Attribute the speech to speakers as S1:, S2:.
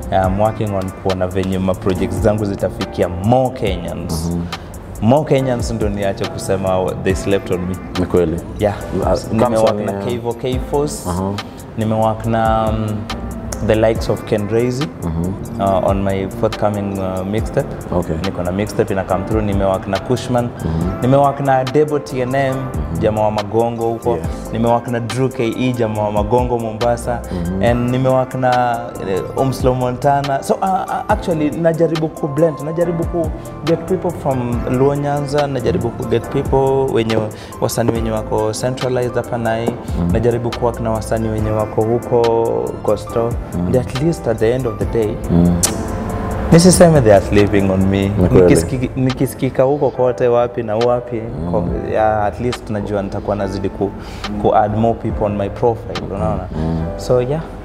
S1: I'm working on kuona venye ma projects zangu zitafikia more Kenyans more Kenyans ndo niache kusema they slept on me
S2: Ni kweli.
S1: yeah
S2: As-
S1: nimewak
S2: comes
S1: na
S2: on, yeah.
S1: Kevo K-Force nimewak na um, the likes of Ken Raisi uh, on my forthcoming uh, mixtape
S2: Okay.
S1: niko na mixtape ina come through nimewak na Kushman nimewak na Debo TNM jamaa wa Magongo huko
S2: Yes.
S1: nimewak na Drew KE jamaa wa Magongo Mombasa and nimewak na uh, Umslo Montana so uh, uh, actually najaribu ku blend najaribu ku get people from Luo Nyanza najaribu ku get people wenye wasanii wenye wako centralized hapa nai najaribu kuwork na wasanii wenye wako huko Coastal and at least at the end of the day nisiseme they are sleeping on me
S2: kweli.
S1: Nikisiki- nikisikika huko kote wapi na wapi ko- yeah, at least najua nitakuwa nazidi ku, ku add more people on my profile unaona so yeah